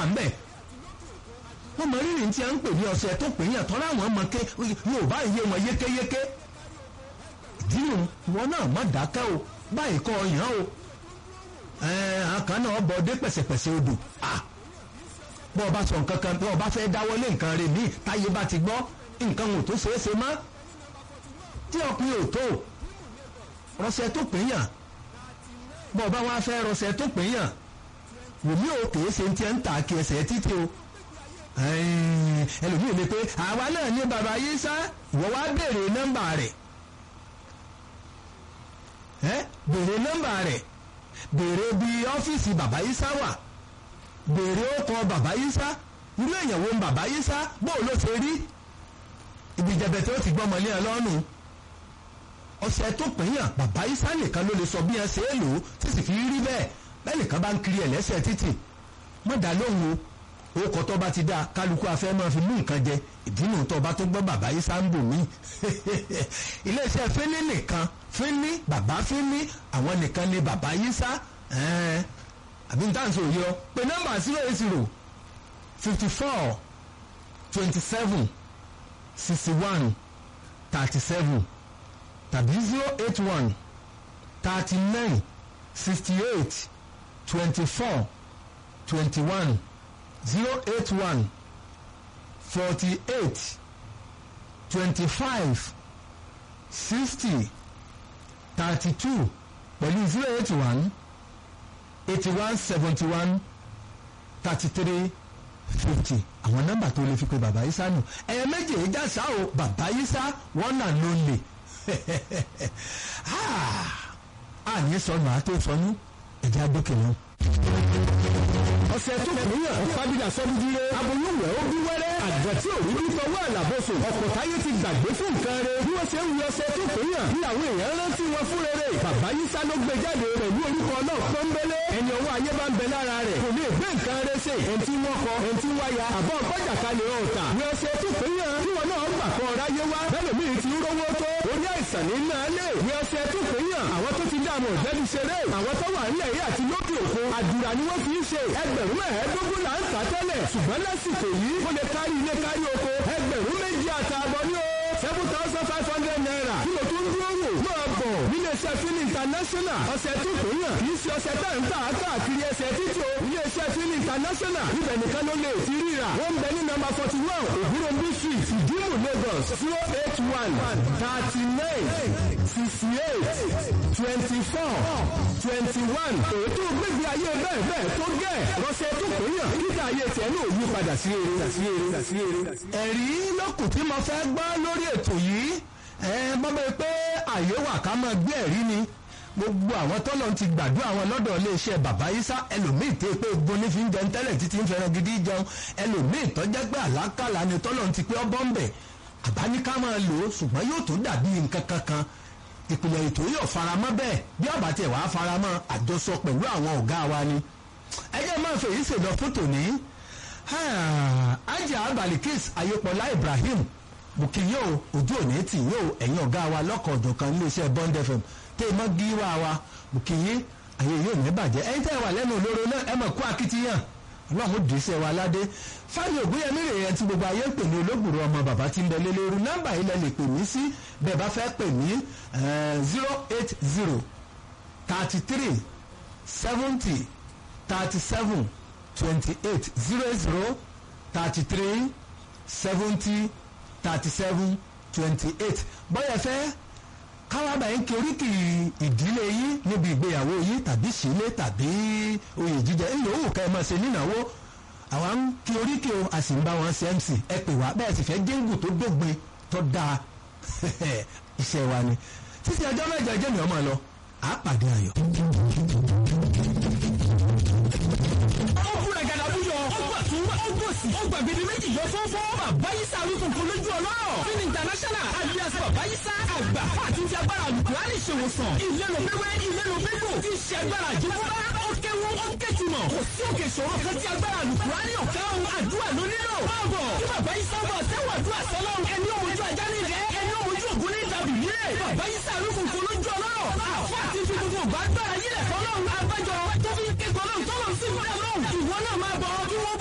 wà ń bẹ̀ wọ́n mọ rírì tí a ń pè ní ọ̀sẹ̀ tó pè yàn tọ́lá àwọn ọmọ ké yóò bá iye wọn yékéyéké ìdílù wọn náà má dákẹ́ o báyìí kọ́ ọyàn o àkàn náà bọ̀ dé pẹ̀sẹ̀pẹ̀sẹ̀ odò bọ́ ọ bá sọ nǹkan kan bọ́ ọ bá fẹ́ dáwọ́lé nǹkan rẹ̀ míì táyé bá ti gbọ́ nǹkan ò tó ṣeé ṣe mọ́ tí ọkùnrin ò tó rọṣẹ tó pè yàn bọ́ ọ bá wá fẹ́ rọṣẹ tó pè yàn wòmí ò kèé ṣe ti ń ta kí ẹsẹ̀ títí o ẹlòmíì lè pé àwa náà ní bàbá yìí sá ìwọ wá béèrè nọ́mbà rẹ̀ béèrè nọ́mbà rẹ̀ béèrè bí ọ́fíìsì bàbá yìí sá wà béèrè ọkọ bàbá yìí sá irú èèyàn wo bàbá yìí sá bó ló ṣe rí ibi ìjẹ̀bẹ̀ tó ti gbọ́mọ lé ẹ lọ́rùn ọ̀sẹ̀ tó pín yàn bàbá yìí sá nìkan ló lè sọ bí ẹ ṣe é lò ó tí sì fi rí bẹ́ẹ̀ bẹ́ẹ̀ nìkan bá ń kiri ẹ̀ lẹ́sẹ̀ títì mọ̀dà lóhùn o ó kọ́ tó bá ti dá kálukú afẹ́ máa fi mú nǹkan jẹ ìdínú tó bá tó gbọ́ bàbá yìí sá ń bò mí iléeṣẹ́ fínní nìkan fínní bàbá fínní àwọn nìkan ni bàbá yìí sá àbí n táǹsì òye ọ pé nọ́mbà zero eight zero fifty four twenty seven sixty one thirty seven tàbí zero eight one thirty nine sixty eight twenty four twenty one zero eight one forty eight twenty five sixty thirty two pẹ̀lú zero eight one eighty one seventy one thirty three fifty àwọn nọ́mbà tó lè fi pe bàbá yìí sánú ẹ̀yẹ méjì ìjà sá o bàbá yìí sá wọ́n nà ló lè àní sọnù àtó sọnù ẹ̀jẹ̀ àdókè lọ. ọ̀sẹ̀ tó kúnyàn ọ̀pábílà sọ́dúndínlé aboyún wẹ̀ ó bí wẹ́rẹ́ àgbà tí òrí bí fọwọ́ àlàbọ̀sọ̀ ọ̀pọ̀ táyé ti gbàgbé fún nǹkan rẹ̀ bí wọ́n ṣe ń wí ọ̀sẹ̀ tó kúnyàn ní àwọn èèyàn rántí wọn fún rere bàbá yísá ló gbé jáde pẹ̀lú orúkọ náà pọ́nbélé ẹni ọwọ́ ayé bá ń bẹ lára rẹ̀ kò lè gbé nǹkan rẹ̀ ṣe ẹni tí wọ́n kọ ẹni tí wáyà àbọ̀ ọ̀pọ̀jà kalẹ̀ ọ̀tà wí ọ̀sẹ̀ tó kúnyàn tí wọn náà gbà kọ́ ráyé wá bẹ́lẹ̀mí ti ń rówó tó orí àìsàn ní náà lè wí ọ̀sẹ̀ tó kúnyàn àwọn tó ti dààmú ọ̀jẹ́bí ṣeré àwọn tó wà nílẹ̀ yìí àti lókè òkun àdúrà ni wọ́n fi ń ṣe ẹgbẹ̀rún mẹ́ẹ̀ẹ́dógún là ń tà tẹ́lẹ̀ ṣùgbọ́n lásìkò yìí ó lè kárí ilé kárí oko ẹgbẹ̀rún méjì àtààbọ̀ ní o seven thousand five hundred naira kí ló tún dúró wò máa bọ̀ níléeṣẹ́ fílì international ọ̀sẹ̀ tó kò yàn kì í ṣe ọ̀sẹ̀ tá ń tà á káàkiri ẹsẹ̀ títí o iléeṣẹ́ fílì international ibẹ̀ nìkan ló lè ti ríra wọ́n ń bẹ ní nọ́mbà forty one ògúnròmbí street ìdímù lagos zero eight one thirty nine sixty eight twenty four twenty one ètò gbégbé ayé bẹ́ẹ̀ bẹ́ẹ̀ tó gẹ̀ rọ́ṣẹ́ tó kò yàn kíkà ayé tiẹ̀ náà yí padà sí eré sí eré sí eré. ẹ̀rí lọ́kùn tí mo fẹ́ gbọ́ lórí ètò yìí ẹ mọ́ bẹ́ẹ̀ pé àyè wà ká máa gbé ẹ̀rí ni gbogbo àwọn tọ́lọ̀ ti gbàdúrà wọn lọ́dọ̀ iléeṣẹ́ bàbá Ìsá ẹlòmíì tẹ́ pé egun ní fi ń jẹun tẹ́lẹ̀ títí ń fẹ́ràn gidi jẹun ẹlòmíì tọ́jẹ́ pé àlákàlà ni tọ́lọ̀ ti pé ọbọ̀ ń bẹ̀ àbáníká máa lò ó ṣùgbọ́n yóò tó dàbí nǹkan kankan ìpìlẹ̀ ètò yóò faramọ́ bẹ́ẹ̀ bí ọ̀bà tiẹ̀ wàá faramọ́ àjọsọ pẹ̀lú àwọn ọ̀gá wa ni ẹjẹ́ máa fèyí ṣèlọ fótò ní ajá balikis ayépọlá Ibrahim bùkìyó ojú òní tì yóò ẹ̀yìn ọ̀gá wa lọ́kọ̀ ọ̀jọ̀kan iléeṣẹ́ Bond FM tẹ́ ẹ mọ́ gíwá wa bùkìyí ayé yóò ní bàjẹ́ ẹ̀yin tẹ́ ẹ wà lẹ́nu olóró náà ẹ mọ̀ kó akitiyan ọlọ́run dìísẹ́ wa ládé fáyọ̀ ògbóyẹmí rè é tí gbogbo ayé ń pè ní olóògbòrò ọmọ bàbá tí ń bẹ lélẹ́rú nọ́mbà yìí lẹ lè pè mí sí bẹ́ẹ̀ bá fẹ́ pè mí zero eight zero thirty three seventy thirty seven twenty eight zero zero thirty three seventy thirty seven twenty eight bọ́yẹ̀ fẹ́ káwábà yín kí oríkì ìdílé yín níbi ìgbéyàwó yín tàbí sílé tàbí oyè jíjẹ ìyòówù ká ẹ máa ṣe nínáwó àwa ń kí oríkì o a sì ń bá wọn ṣe mc ẹ pè wá bẹ́ẹ̀ sì fẹ́ jíǹgù tó dógbin tó dáa iṣẹ́ wa ni títí ọjọ́ mẹ́jọ jẹ́ mi ọmọ lọ à á pàdé ayọ̀. ó búra gàdá búyọ ó gbà tún ó gbòsì ó gbàgede méjì yọ fọ́fọ́ bàbá yìí sá wí funfun lójú ọlọ́rọ̀ fin international alias bàbá yìí sá àgbà fún àti ti agbára alukurani ṣèwòsàn ilé ló fẹ́wẹ́ ilé ló fẹ́ gbò tí ṣe agbára àjẹmọ́ra ó kéwu ó kéjùmọ̀ kò sí òkè ìṣòro kan tí agbára alukurani ọ̀kẹ́ ohun àdúrà ló nílò báàbọ̀ tí bàbá yìí sábà sẹ́wọ̀n àdúrà sọ́lọ́run ẹni òmojú ajá ní rẹ̀ ẹni òmojú ògún ní ìdàbí nílẹ̀ bàbá yìí sá wí funfun lójú ọlọ́rọ̀ àfọ àti fi gbogbo ògbà gbára yílẹ̀ fọlọ́run abájọ